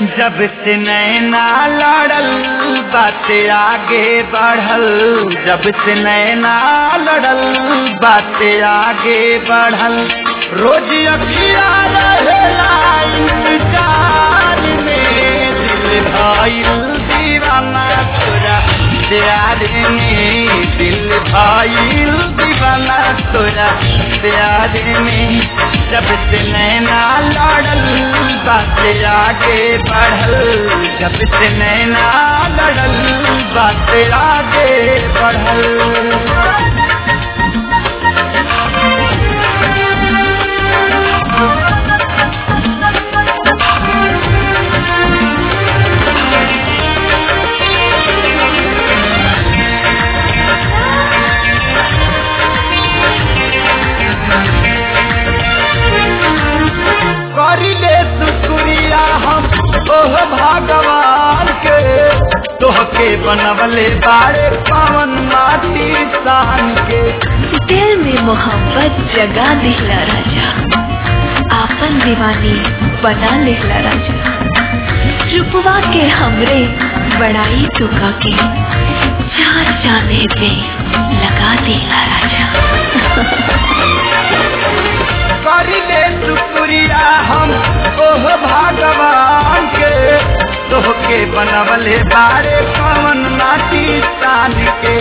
जब से नैना लड़ल बात आगे बढ़ल जब से नैना लड़ल बात आगे बढ़ल रोज अखिया रहेला इंतजार में दिल भइल दीवाना तोरा प्यार में दिल भइल दीवाना तोरा प्यार में जब से नैना लड़ल बात आगे बढ़ल जब से नैना लड़ल बात आगे बढ़ल करिले शुक्रिया हम ओह भगवान के तोहके बनवले बारे पवन माटी सान के दिल में मोहब्बत जगा दिहला राजा आपन दीवानी बना लिहला राजा रुपवा के हमरे बड़ाई चुका के चार जाने पे लगा दिला राजा करिले शुक्रिया हम ओह भगवान के तोहके बनवले बारे पवन माटी सान के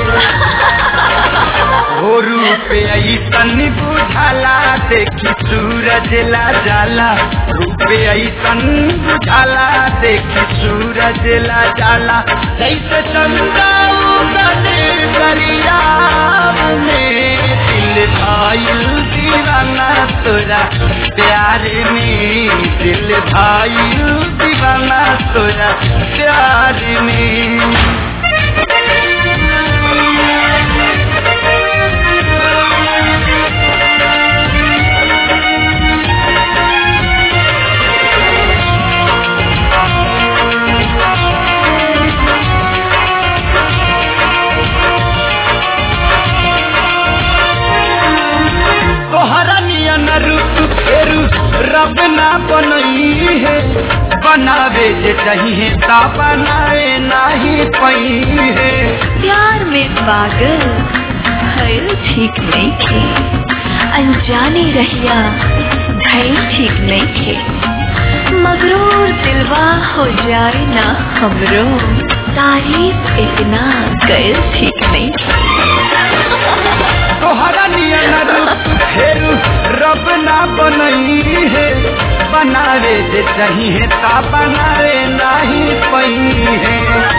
हो रूप ऐसन बुझाला देखी सूरज ला जाला रूप ऐसन बुझाला देखी सूरज ला जाला जैसे चंदा उगल दरिया में दिल भाईल दीवाना तोरा प्यार में दिल भाईल दीवाना तोरा प्यार में तोहरा नियन रूप फेरू रब ना बनई है बनावे जे चाहिए ता बनाए नाही पई है प्यार में पागल भइल ठीक नहीं थे अनजाने रहिया भइल ठीक नहीं थे मगरूर दिलवा हो जाए ना हमरो तारीफ इतना गैर ठीक नहीं थे तोहरा नियन रूप फेरू रब ना बनई है बनावे जे चाहिए ता बनाए नाही पई है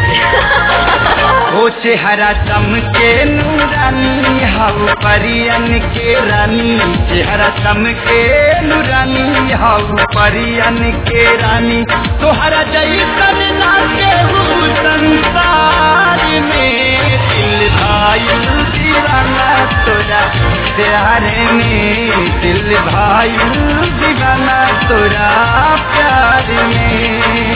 ओ चेहरा चमके नूरानी हाउ परियन के रानी चेहरा चमके नूरानी हाउ परियन के रानी तोहरा जैसन लागे हूँ संसार में दिल भाई दीवाना तोरा प्यार में दिल भाई दीवाना तोरा प्यार में